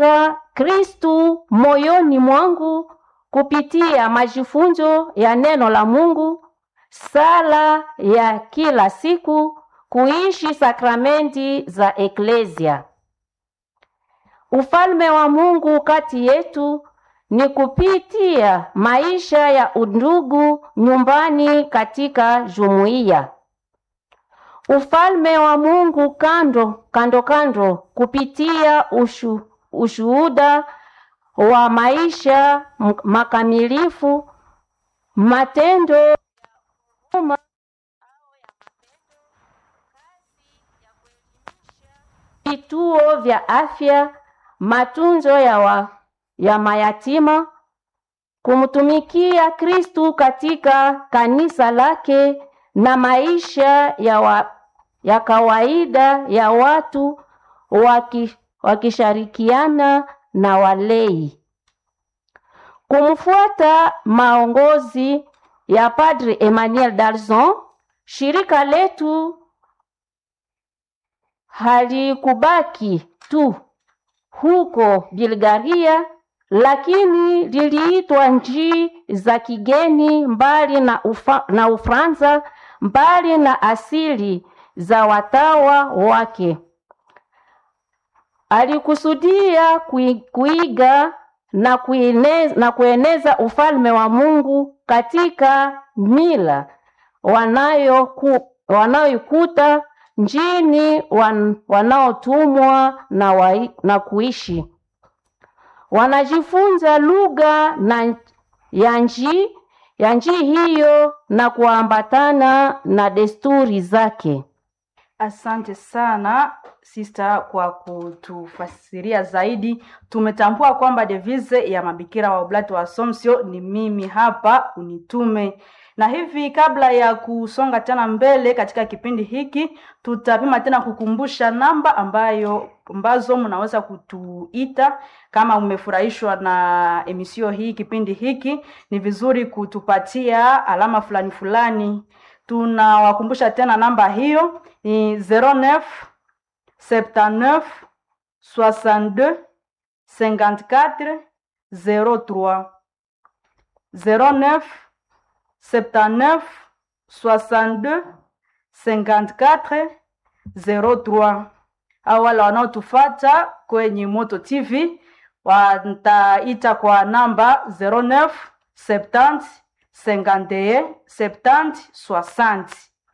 kujenga Kristu moyoni mwangu kupitia majifunzo ya neno la Mungu, sala ya kila siku, kuishi sakramenti za eklesia. Ufalme wa Mungu kati yetu ni kupitia maisha ya undugu nyumbani katika jumuiya. Ufalme wa Mungu kando kando kando kupitia ushu, ushuhuda wa maisha m- makamilifu, matendo ya huruma vituo vya afya, matunzo ya, wa, ya mayatima, kumtumikia Kristu katika kanisa lake na maisha ya, wa, ya kawaida ya watu waki, wakishirikiana na walei. Kumfuata maongozi ya Padre Emmanuel Dalzon, shirika letu halikubaki tu huko Bulgaria, lakini liliitwa nchi za kigeni mbali na, ufa, na Ufaransa, mbali na asili za watawa wake. Alikusudia kui- kuiga na kueneza, na kueneza ufalme wa Mungu katika mila wanayoku, wanayoikuta njini wan, wanaotumwa na, wai- na kuishi wanajifunza lugha na ya nchi ya nchi hiyo na kuambatana na desturi zake. Asante sana sister kwa kutufasiria zaidi. Tumetambua kwamba devise ya mabikira wa Oblati wa Assumption ni mimi hapa unitume. Na hivi kabla ya kusonga tena mbele katika kipindi hiki, tutapima tena kukumbusha namba ambayo ambazo mnaweza kutuita kama umefurahishwa na emisio hii, kipindi hiki, ni vizuri kutupatia alama fulani fulani. Tunawakumbusha tena namba hiyo ni 09 79 62 54 03 09 79 62 54 03 au wale wanaotufata kwenye Moto TV wataita kwa namba 09 70 51 70 60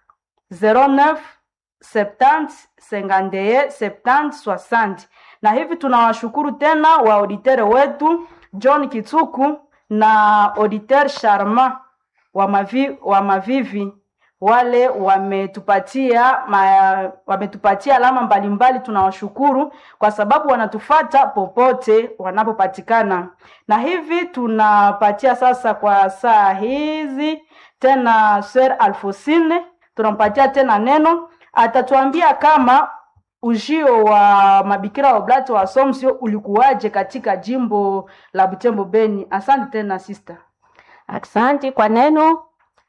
09 70 51 70 60 na hivi tunawashukuru tena wa auditere wetu John Kitsuku na auditeur Sharma wa, mavi, wa Mavivi wale wametupatia ma, wametupatia alama mbalimbali. Tunawashukuru kwa sababu wanatufata popote wanapopatikana, na hivi tunapatia sasa kwa saa hizi tena Sir Alfosine, tunampatia tena neno, atatuambia kama ujio wa mabikira wa Oblati wa Assumption ulikuwaje katika jimbo la Butembo Beni. Asante tena sister. Aksanti kwa neno.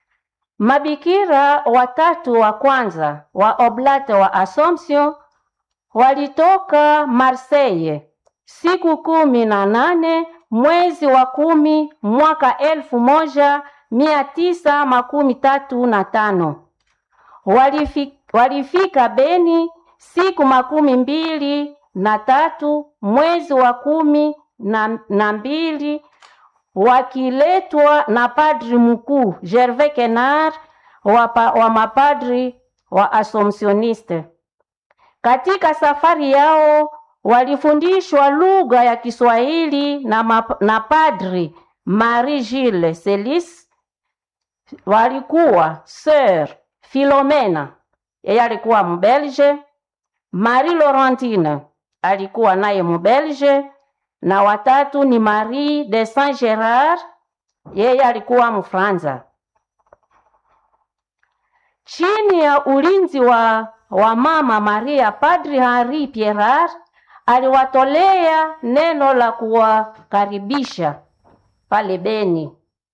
Mabikira watatu wa kwanza wa Oblate wa Assumption walitoka Marseille siku kumi na nane mwezi wa kumi mwaka elfu moja mia tisa makumi tatu na tano. Walifika, walifika Beni siku makumi mbili na tatu mwezi wa kumi na, na mbili wakiletwa na padri mkuu Gervais Kenard wa, pa, wa mapadri wa Assumptioniste. Katika safari yao walifundishwa lugha ya Kiswahili na, map, na padri Marie Gilles Celis. Walikuwa Sir Philomena, yeye alikuwa Mbelge, Marie Laurentine alikuwa naye Mbelge, na watatu ni Marie de Saint Gerard, yeye alikuwa Mfranza. Chini ya ulinzi wa, wa mama Maria, Padri Henri Pierrat aliwatolea neno la kuwakaribisha pale Beni.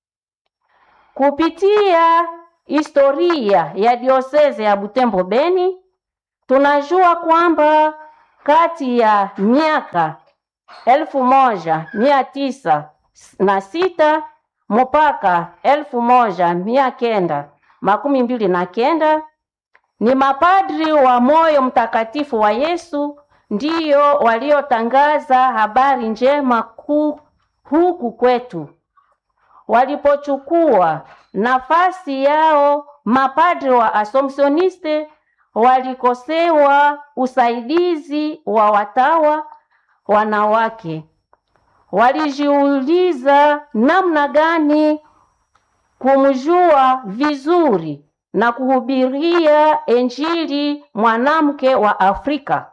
Kupitia historia ya dioseze ya Butembo Beni, tunajua kwamba kati ya miaka elfu moja mia tisa na sita mpaka elfu moja mia kenda makumi mbili na kenda ni mapadri wa moyo mtakatifu wa Yesu ndiyo waliotangaza habari njema ku, huku kwetu. Walipochukua nafasi yao, mapadri wa Assumptioniste walikosewa usaidizi wa watawa wanawake. Walijiuliza namna gani kumjua vizuri na kuhubiria Injili mwanamke wa Afrika.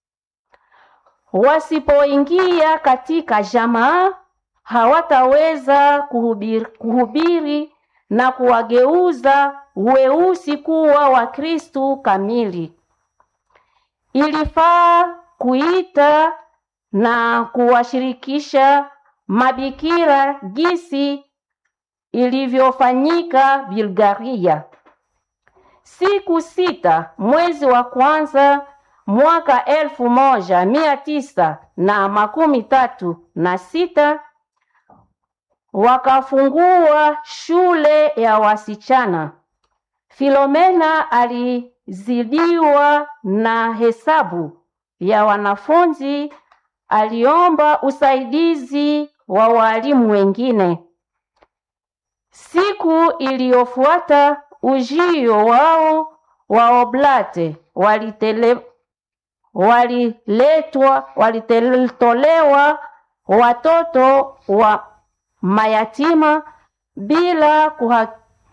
Wasipoingia katika jamaa, hawataweza kuhubiri, kuhubiri na kuwageuza weusi kuwa Wakristu kamili. Ilifaa kuita na kuwashirikisha mabikira gisi ilivyofanyika Bulgaria. Siku sita mwezi wa kwanza mwaka elfu moja mia tisa na makumi tatu na sita wakafungua shule ya wasichana. Filomena alizidiwa na hesabu ya wanafunzi, aliomba usaidizi wa walimu wengine. Siku iliyofuata ujio wao wa oblate walitele, waliletwa walitolewa watoto wa mayatima bila kuha,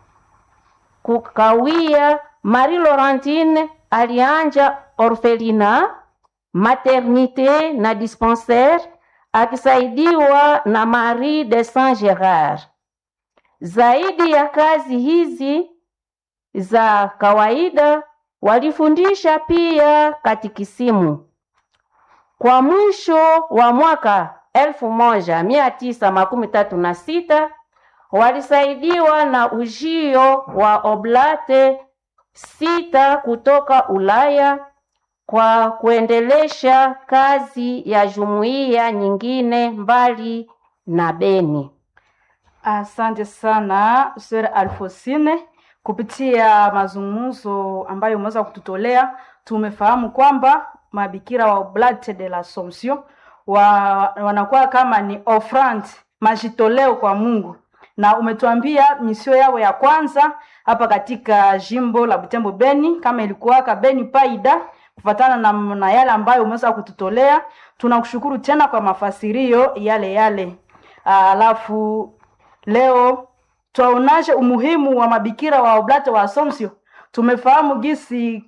kukawia. Marie Laurentine alianja orfelina, maternite na dispensaire akisaidiwa na Marie de Saint Gerard. Zaidi ya kazi hizi za kawaida, walifundisha pia katikisimu. Kwa mwisho wa mwaka elfu moja mia tisa makumi tatu na sita walisaidiwa na ujio wa oblate sita kutoka Ulaya kwa kuendelesha kazi ya jumuiya nyingine mbali na Beni. Asante sana Sir Alfosine, kupitia mazungumzo ambayo umeweza kututolea, tumefahamu kwamba mabikira wa Oblate de l'Assomption wa, wanakuwa kama ni offrande, majitoleo kwa Mungu, na umetuambia misio yao ya kwanza hapa katika jimbo la Butembo Beni, kama ilikuwaka Beni Paida, kufatana na, na yale ambayo umeweza kututolea. Tunakushukuru tena kwa mafasirio yale yale, alafu leo twaonaje umuhimu wa mabikira wa Oblate wa Assumption. Tumefahamu gisi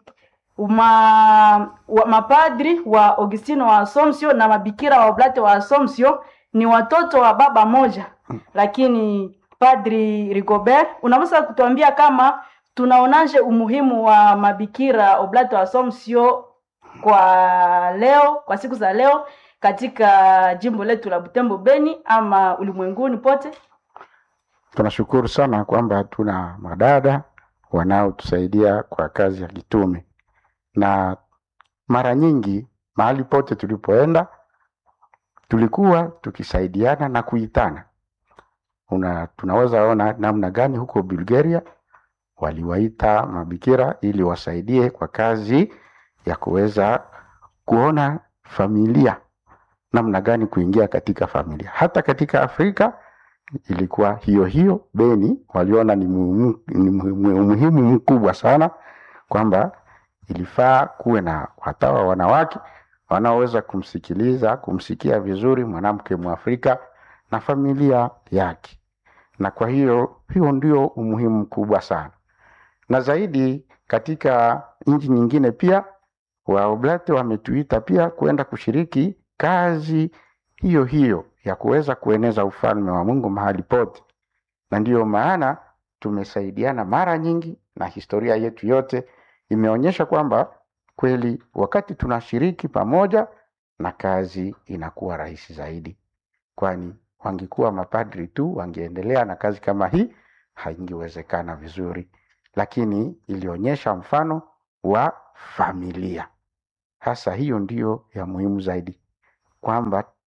uma, wa, mapadri wa Augustino wa Assumption na mabikira wa Oblate wa Assumption ni watoto wa baba moja, lakini Padri Rigobert, unaweza kutuambia kama tunaonaje umuhimu wa mabikira Oblate wa Assumption kwa leo, kwa siku za leo katika jimbo letu la Butembo Beni ama ulimwenguni pote? Tunashukuru sana kwamba tuna madada wanaotusaidia kwa kazi ya kitume, na mara nyingi mahali pote tulipoenda tulikuwa tukisaidiana na kuitana. Una, tunaweza ona namna gani huko Bulgaria waliwaita mabikira ili wasaidie kwa kazi ya kuweza kuona familia, namna gani kuingia katika familia. Hata katika Afrika ilikuwa hiyo hiyo. Beni waliona ni muhimu, ni muhimu umuhimu mkubwa sana kwamba ilifaa kuwe na watawa wanawake wanaoweza kumsikiliza kumsikia vizuri mwanamke Mwafrika na familia yake, na kwa hiyo hiyo ndio umuhimu mkubwa sana, na zaidi katika nchi nyingine pia Waoblate wametuita pia kwenda kushiriki kazi hiyo hiyo ya kuweza kueneza ufalme wa Mungu mahali pote, na ndiyo maana tumesaidiana mara nyingi, na historia yetu yote imeonyesha kwamba kweli wakati tunashiriki pamoja na kazi inakuwa rahisi zaidi, kwani wangekuwa mapadri tu wangeendelea na kazi kama hii haingewezekana vizuri, lakini ilionyesha mfano wa familia. Hasa hiyo ndiyo ya muhimu zaidi, kwamba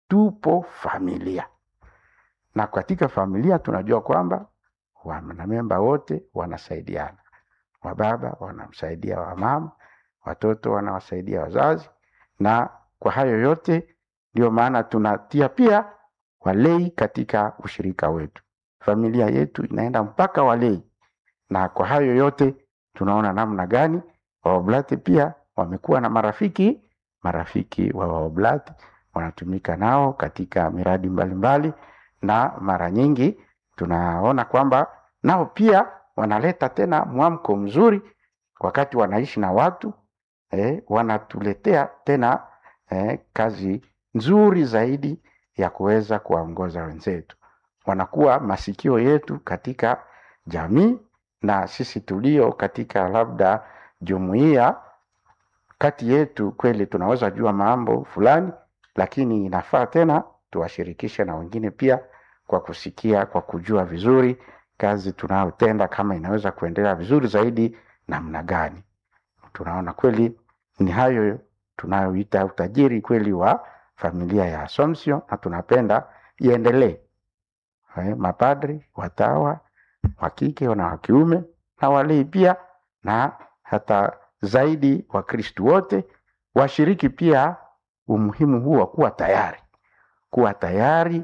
tupo familia, na katika familia tunajua kwamba wanamemba wote wanasaidiana, wababa wanamsaidia wamama, watoto wanawasaidia wazazi, na kwa hayo yote ndio maana tunatia pia walei katika ushirika wetu. Familia yetu inaenda mpaka walei, na kwa hayo yote tunaona namna gani waoblati pia wamekuwa na marafiki marafiki wa waoblati wanatumika nao katika miradi mbalimbali mbali, na mara nyingi tunaona kwamba nao pia wanaleta tena mwamko mzuri wakati wanaishi na watu eh, wanatuletea tena eh, kazi nzuri zaidi ya kuweza kuwaongoza wenzetu. Wanakuwa masikio yetu katika jamii, na sisi tulio katika labda jumuiya kati yetu, kweli tunaweza jua mambo fulani, lakini inafaa tena tuwashirikishe na wengine pia, kwa kusikia, kwa kujua vizuri kazi tunayotenda kama inaweza kuendelea vizuri zaidi namna gani. Tunaona kweli ni hayo tunayoita utajiri kweli wa familia ya Assumption, na tunapenda iendelee. Eh, mapadri, watawa wa kike na wa kiume na walei pia, na hata zaidi Wakristu wote washiriki pia umuhimu huu wa kuwa tayari, kuwa tayari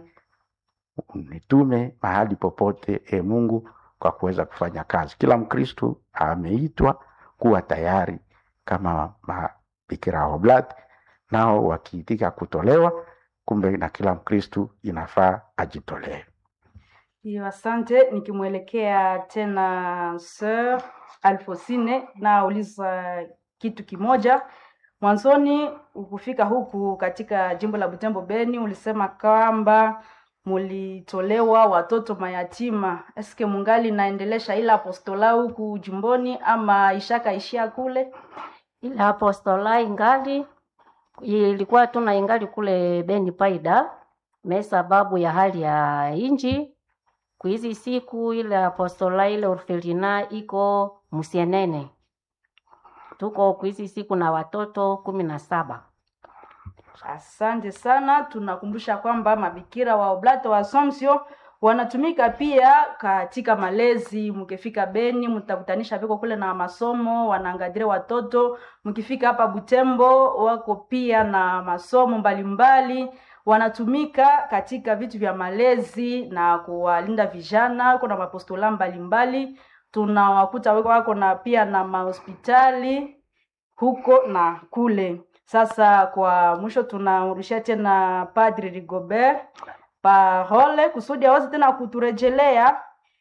nitume mahali popote e Mungu kwa kuweza kufanya kazi. Kila Mkristu ameitwa kuwa tayari kama mabikira wa Oblati, nao wakiitika kutolewa, kumbe na kila Mkristu inafaa ajitolee. Hiyo, asante. Nikimwelekea tena Sir Alfosine, nauliza kitu kimoja. Mwanzoni ukufika huku katika jimbo la Butembo Beni, ulisema kwamba mulitolewa watoto mayatima. Eske mungali naendelesha ila apostola huku jimboni ama ishakaishia kule? ile apostola ingali ilikuwa tuna ingali kule Beni Paida me sababu ya hali ya inji kuhizi siku ile apostola ile orfelina iko Musienene, tuko kuhizi siku na watoto kumi na saba. Asante sana. Tunakumbusha kwamba mabikira wa Oblata wa Assumption wanatumika pia katika malezi. Mkifika Beni mtakutanisha viko kule na masomo, wanaangalia watoto. Mkifika hapa Butembo wako pia na masomo mbalimbali mbali. Wanatumika katika vitu vya malezi na kuwalinda vijana. Kuna mapostola mbalimbali tunawakuta wako na pia na mahospitali huko na kule. Sasa kwa mwisho tunarudishia tena Padri Rigobert parole kusudi aweze tena kuturejelea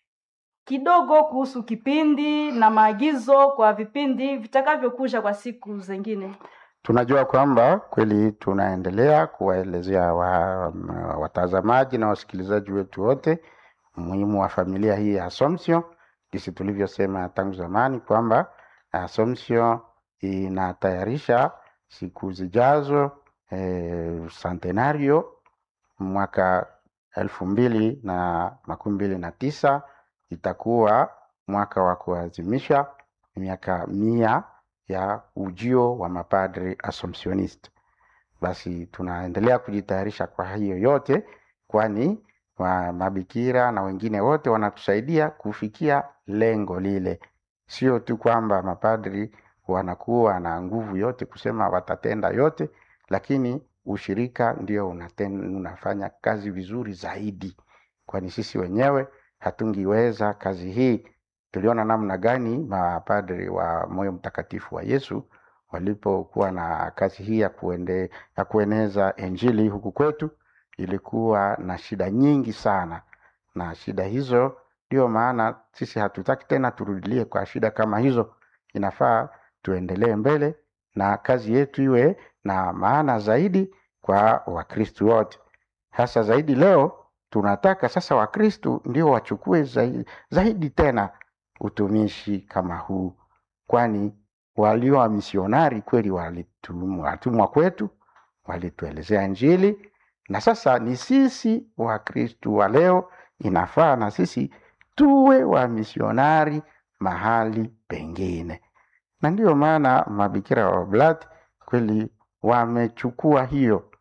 kidogo kuhusu kipindi na maagizo kwa vipindi vitakavyokuja kwa siku zingine. Tunajua kwamba kweli tunaendelea kuwaelezea wa, watazamaji na wasikilizaji wetu wote umuhimu wa familia hii ya Assumption, jinsi tulivyosema tangu zamani kwamba Assumption inatayarisha siku zijazo eh, centenario mwaka elfu mbili na makumi mbili na tisa itakuwa mwaka wa kuadhimisha miaka mia ya ujio wa mapadri Assumptionist. Basi tunaendelea kujitayarisha kwa hiyo yote, kwani wa mabikira na wengine wote wanatusaidia kufikia lengo lile. Sio tu kwamba mapadri wanakuwa na nguvu yote kusema watatenda yote, lakini ushirika ndio unaten, unafanya kazi vizuri zaidi, kwani sisi wenyewe hatungiweza kazi hii. Tuliona namna gani mapadri wa moyo mtakatifu wa Yesu walipokuwa na kazi hii ya, kuende, ya kueneza Injili huku kwetu, ilikuwa na shida nyingi sana, na shida hizo ndio maana sisi hatutaki tena turudilie kwa shida kama hizo. Inafaa tuendelee mbele na kazi yetu iwe na maana zaidi kwa Wakristu wote. Hasa zaidi leo tunataka sasa Wakristu ndio wachukue zaidi, zaidi tena utumishi kama huu, kwani walio wa misionari kweli walitumwa kwetu, walituelezea Injili, na sasa ni sisi Wakristu wa leo inafaa na sisi tuwe wa misionari mahali pengine, na ndiyo maana mabikira wa Oblati kweli wamechukua hiyo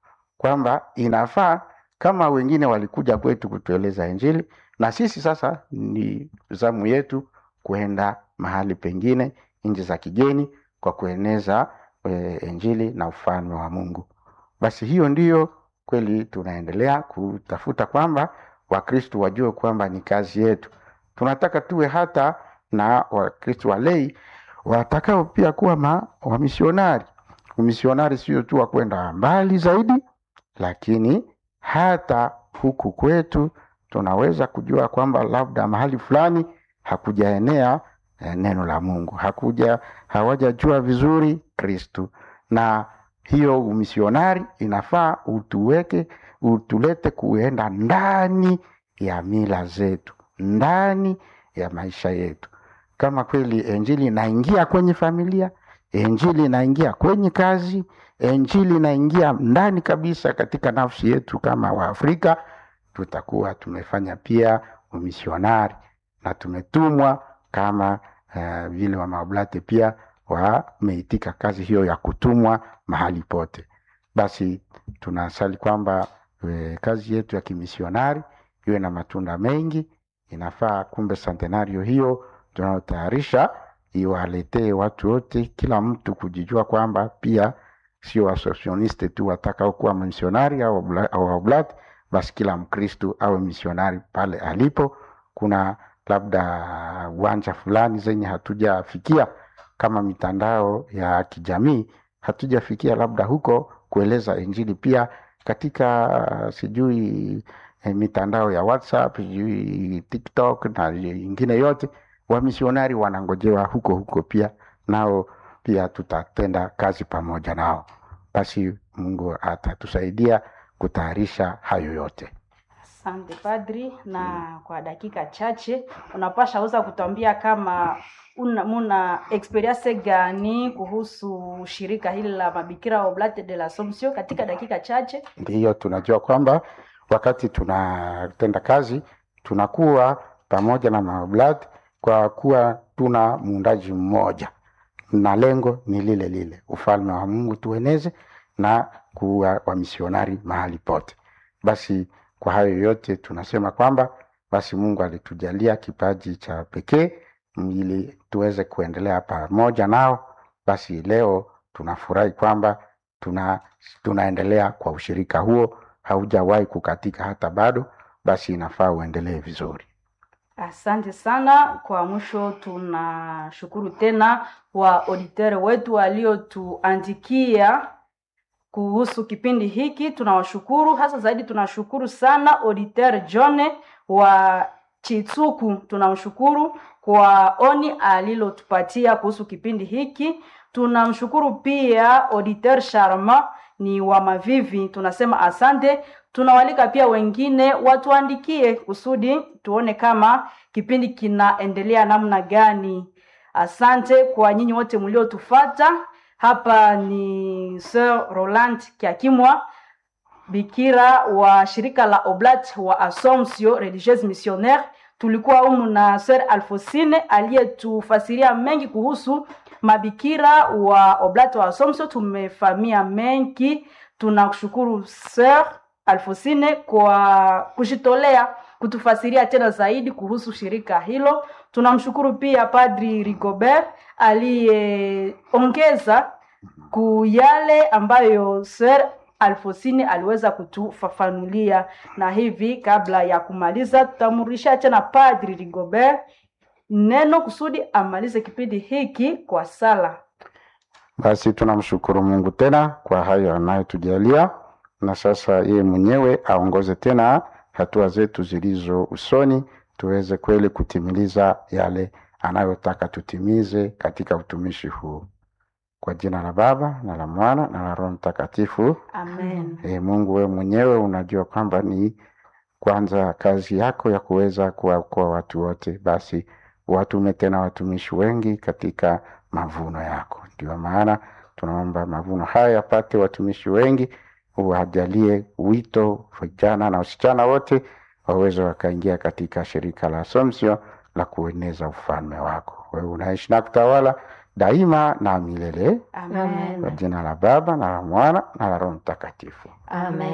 kwamba inafaa kama wengine walikuja kwetu kutueleza Injili, na sisi sasa ni zamu yetu kuenda mahali pengine, nchi za kigeni, kwa kueneza e, Injili na ufalme wa Mungu. Basi hiyo ndiyo kweli tunaendelea kutafuta kwamba Wakristo wajue kwamba ni kazi yetu. Tunataka tuwe hata na Wakristo walei watakao pia kuwa ma, wamisionari. Umisionari sio tu wa kwenda mbali zaidi, lakini hata huku kwetu tunaweza kujua kwamba labda mahali fulani hakujaenea eh, neno la Mungu, hakuja hawajajua vizuri Kristu, na hiyo umisionari inafaa utuweke utulete kuenda ndani ya mila zetu, ndani ya maisha yetu. Kama kweli injili inaingia kwenye familia, injili inaingia kwenye kazi, injili inaingia ndani kabisa katika nafsi yetu kama Waafrika, tutakuwa tumefanya pia umisionari na tumetumwa kama uh, vile wamaoblate pia wameitika kazi hiyo ya kutumwa mahali pote. Basi tunasali kwamba e, kazi yetu ya kimisionari iwe na matunda mengi. Inafaa kumbe centenario hiyo tunayotayarisha iwaletee watu wote, kila mtu kujijua kwamba pia sio wasosioniste tu watakao kuwa misionari au oblat, basi kila Mkristu awe misionari pale alipo. Kuna labda uwanja fulani zenye hatujafikia kama mitandao ya kijamii hatujafikia, labda huko kueleza injili pia katika sijui eh, mitandao ya WhatsApp sijui TikTok na ingine yote, wamisionari wanangojewa huko huko pia, nao pia tutatenda kazi pamoja nao. Basi Mungu atatusaidia kutayarisha hayo yote. Asante padri, na kwa dakika chache unapasha weza kutuambia kama una, muna experience gani kuhusu shirika hili la mabikira Oblate de l'Assomption katika dakika chache? Ndiyo, tunajua kwamba wakati tunatenda kazi tunakuwa pamoja na maoblati kwa kuwa tuna muundaji mmoja na lengo ni lile lile, ufalme wa Mungu tueneze na kuwa wamisionari mahali pote. Basi kwa hayo yote tunasema kwamba basi Mungu alitujalia kipaji cha pekee ili tuweze kuendelea pamoja nao. Basi leo tunafurahi kwamba tuna, tunaendelea kwa ushirika huo, haujawahi kukatika hata bado. Basi inafaa uendelee vizuri. Asante sana. Kwa mwisho, tunashukuru tena wa auditeur wetu waliotuandikia kuhusu kipindi hiki, tunawashukuru hasa zaidi. Tunashukuru sana auditeur John wa Chitsuku, tunamshukuru kwa oni alilotupatia kuhusu kipindi hiki. Tunamshukuru pia auditeur Sharma ni wa Mavivi, tunasema asante. Tunawalika pia wengine watuandikie kusudi tuone kama kipindi kinaendelea namna gani. Asante kwa nyinyi wote mliotufata. Hapa ni Sir Roland Kiakimwa, bikira wa shirika la Oblat wa Assomption Religieuse Missionnaire. Tulikuwa humu na Sir Alfosine aliyetufasiria mengi kuhusu mabikira wa Oblat wa Assomption. Tumefamia mengi, tunakushukuru Sir Alfosine kwa kujitolea kutufasiria tena zaidi kuhusu shirika hilo. Tunamshukuru pia Padri Rigobert aliyeongeza ku yale ambayo Sir Alfosini aliweza kutufafanulia, na hivi kabla ya kumaliza, tutamrudishia tena Padri Rigobert neno kusudi amalize kipindi hiki kwa sala. Basi tunamshukuru Mungu tena kwa hayo anayotujalia, na sasa yeye mwenyewe aongoze tena hatua zetu zilizo usoni, tuweze kweli kutimiliza yale anayotaka tutimize katika utumishi huu. Kwa jina la Baba na la Mwana na la Roho Mtakatifu. Amen. E, Mungu wewe mwenyewe unajua kwamba ni kwanza kazi yako ya kuweza kuwaokoa watu wote, basi watume tena watumishi wengi katika mavuno yako. Ndio maana tunaomba mavuno haya yapate watumishi wengi, uwajalie wito vijana na wasichana wote waweze wakaingia katika shirika la Assumption la kueneza ufalme wako. Wewe unaishi na kutawala daima na milele, Amen. kwa jina la Baba na la Mwana na la Roho Mtakatifu. Amen.